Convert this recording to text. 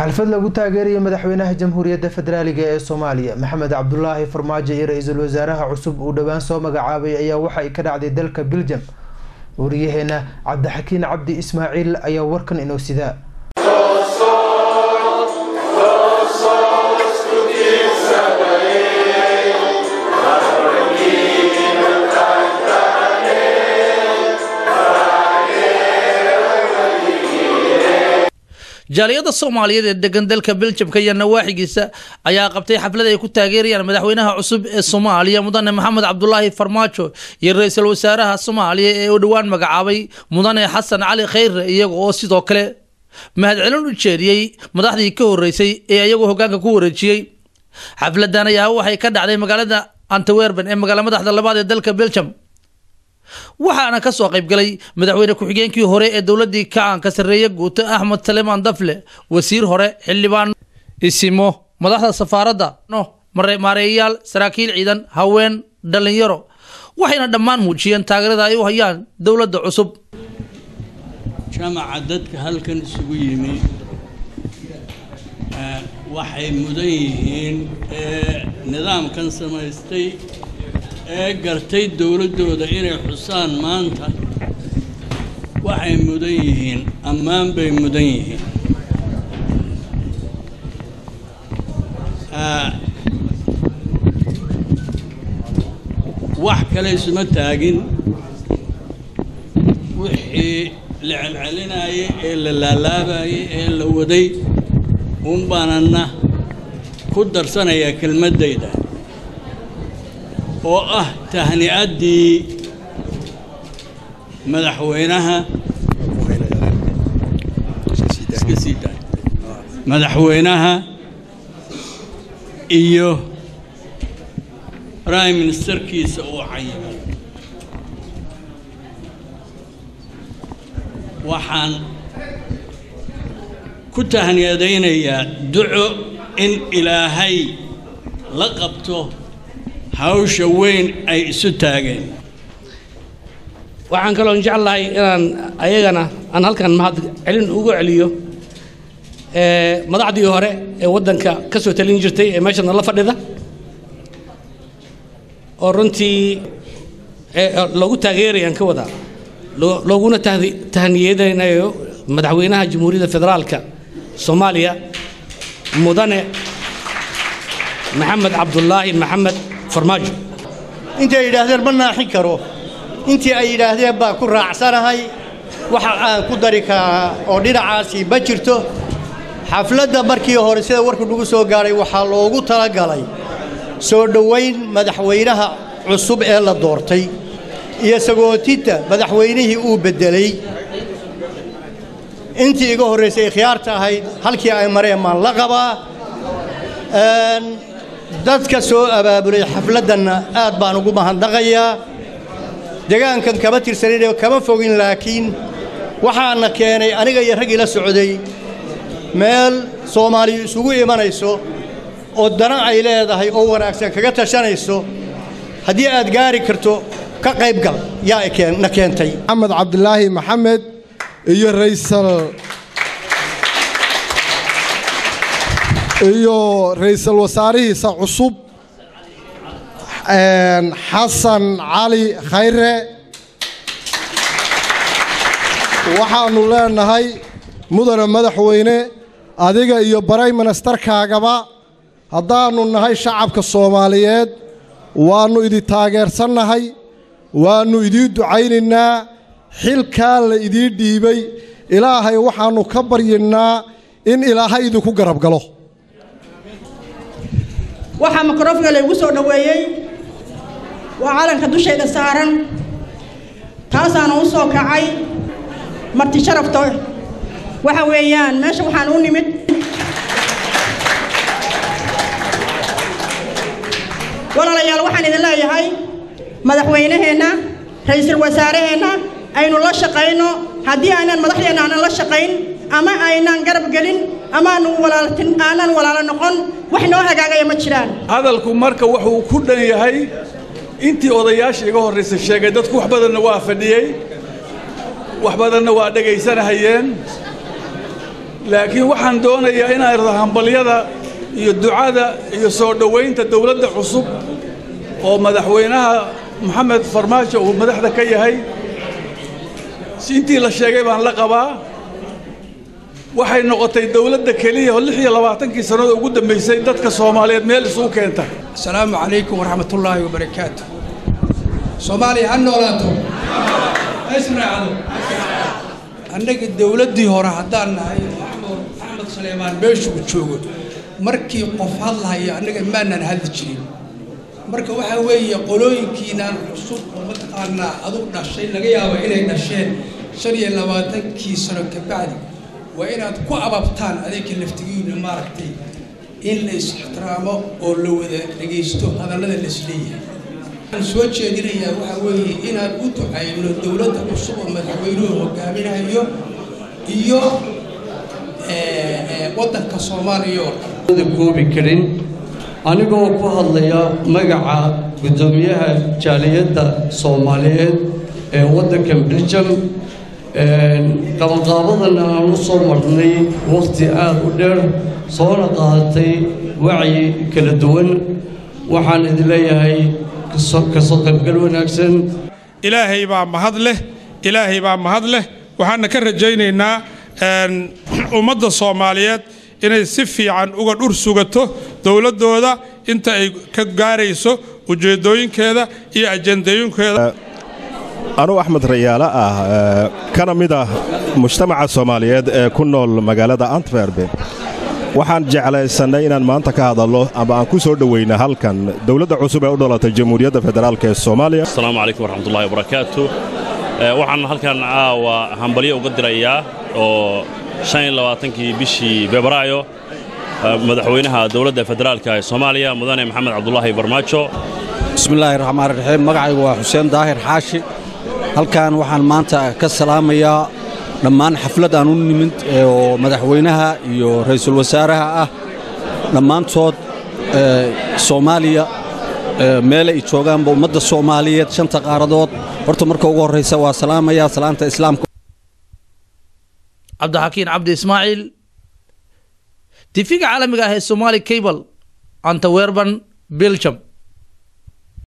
xalfad lagu taageeraya madaxweynaha jamhuuriyadda federaaliga ee soomaaliya maxamed cabdulaahi farmaajo iyo ra-iisul wasaaraha cusub uu dhowaan soo magacaabay ayaa waxa ay ka dhacday dalka biljam wariyaheena cabdixakiin cabdi ismaaciil ayaa warkan inoo sidaa jaaliyada soomaaliyeed ee degan dalka beljamka iyo nawaaxigiisa ayaa qabtay xaflad ay ku taageerayaan madaxweynaha cusub ee soomaaliya mudane maxamed cabdulaahi farmaajo iyo ra-iisul wasaaraha soomaaliya ee u dhowaan magacaabay mudane xasan cali khayre iyaga oo sidoo kale mahadcelin u jeediyey madaxdii ka horeysay ee iyagu hogaanka ku wareejiyey xafladan ayaa waxay ka dhacday magaalada antewerben ee magaala madaxda labaad ee dalka beljam waxaana ka soo qayb galay madaxweyne ku-xigeenkii hore ee dowladii kacaanka sarreeye guuto axmed salemaan dafle wasiir hore xildhibaan isimo madaxda safaaradda no maareeyayaal saraakiil ciidan haween dhallinyaro waxayna dhammaan muujiyeen taageerada ay u hayaan dowladda cusub jamaca dadka halkan isugu yimi waxay mudan yihiin nidaamkan samaystay ee gartay dowladdooda inay xusaan maanta waxay mudan yihiin ammaan bay mudan yihiin wax kale isuma taagin wixii la celcelinayay ee la laalaabayay ee la waday uun baanana ku darsanayaa kelmaddayda oo ah tahni'addii madaxweynaha iska sii daay madaxweynaha iyo prime ministerkiisa uu cayimay waxaan ku tahniyadaynayaa duco in ilaahay la qabto hawsha weyn ay isu taageen waxaan kaloo jeclahay inaan ayagana aan halkan mahad celin ugu celiyo madaxdii hore ee waddanka ka soo talin jirtay ee meeshana la fadhida oo runtii loogu taageerayaan ka wada looguna tahniyadaynayo madaxweynaha jamhuuriyadda federaalka soomaaliya mudane maxamed cabdulaahi maxamed farmaajo intay yidhaahdeen ma naaxin karo intii ay yidhaahdeen baan ku raacsanahay waxa aan ku dari karaa oo dhinacaasi ma jirto xafladda markii hore sida warku nagu soo gaadhay waxaa loogu talagalay soo dhowayn madaxweynaha cusub ee la doortay iyo sagootinta madaxweynihii uu beddelay intii iga horraysay khiyaarta ahayd halkii ay mareen maan la qabaa dadka soo abaabulay xafladdanna aad baan ugu mahadnaqayaa degaankan kama tirsaninoo kama fogin laakiin waxaana keenay aniga iyo raggii la socday meel soomaaliyu isugu imanayso oo dana ay leedahay oo wanaagsan kaga tashanayso haddii aad gaari karto ka qaybgal yaa na keentay maxamed cabdilaahi maxamed iyo raysal iyo ra-iisul wasaarihiisa cusub xasan cali khayre waxaannu leenahay mudane madaxweyne adiga iyo baray ministarkaagaba haddaannu nahay shacabka soomaaliyeed waannu idin taageersannahay waannu idiin ducaynaynaa xilkaa la idiin dhiibay ilaahay waxaannu ka baryinnaa in ilaahay idinku garab galo waxaa mikrofonka laygu soo dhoweeyey waa calanka dushayda saaran taasaana u soo kacay marti sharafta waxa weeyaan meesha waxaan u nimid walaalayaal waxaan idin leeyahay madaxweynaheenna ra-iisul wasaaraheenna aynu la shaqayno haddii aynan madaxdeenna aanan la shaqayn ama aynaan garab gelin amaanu walaaltin aanan walaalo noqon wax noo hagaagaya ma jiraan hadalku marka wuxuu ku dhan yahay intii odayaasha iga horraysa sheegay dadku wax badanna waa fadhiyey wax badanna waa dhegaysanahayeen laakiin waxaan doonayaa inaan irdo hambalyada iyo ducada iyo soo dhowaynta dowladda cusub oo madaxweynaha maxamed farmaajo uu madaxda ka yahay intii la sheegay baan la qabaa waxay noqotay dowladda keliya oo lix iyo labaatankii sannada ugu dambaysay dadka soomaaliyeed meel isugu keenta asalaamu calaykum waraxmatullaahi wabarakaatu soomaaliya ha noolaato ha israacdo annaga dowladdii hore haddaan nahay axmed saleemaan meeshuu joogo markii qof hadlahayo annaga maanaan hadli jirin marka waxaa weeye qolooyinkiinaan cusub oo mataqaanaa adug dhashay laga yaabo inay dhasheen shan iyo labaatankii sano ka bacdi waa inaad ku ababtaan adinka laftigiina maaragtay in la is-ixtiraamo oo la wada dhegaysto hadallada laisleeyahay waxaan soo jeedinayaa waxaa weeye inaan u ducayno dowladda cusub oo madaxweynuhu hogaaminayo iyo waddanka soomaaliya oo dhan koobi karin anigoo ku hadlaya magaca guddoomiyaha jaaliyadda soomaaliyeed ee waddankan beljam qabanqaabadan aan u soo marnay wakhti aad u dheer soona qaadatay wacyi kala duwan waxaan idin leeyahay kasoo qaybgal wanaagsan ilaahay baa mahad leh ilaahay baa mahad leh waxaana ka rajaynaynaa ummadda soomaaliyeed inay si fiican uga dhur sugato dowladdooda inta ay ka gaarayso ujeeddooyinkeeda iyo ajendooyinkeeda anugu axmed rayaale ah kana mid ah mujtamaca soomaaliyeed ee ku nool magaalada antwerbe waxaan jeclaysannay inaan maanta ka hadallo ama aan ku soo dhowayna halkan dowladda cusub ee u dhalatay jamhuuriyadda federaalk ee soomaaliya asalaamu calaykum waraxmatullahi wabarakaatu waxaan halkan caawa hambalyo uga dirayaa oo shan iyo labaatankii bishii febraayo madaxweynaha dowladda federaalka ee soomaaliya mudane maxamed cabdulaahi farmaajo bismillaahi raxmaan raxiim magacaygu waa xuseen daahir xaashi halkan waxaan maanta ka salaamayaa dhammaan xaflad aan u nimid oo madaxweynaha iyo ra'iisul wasaaraha ah dhammaantood soomaaliya meel ay joogaanba ummadda soomaaliyeed shanta qaaradood horta marka ugu horraysa waa salaamayaa salaanta islaamka cabdixakiin cabdi ismaaciil tifiga caalamiga ah ee somaali cable antawerban belgium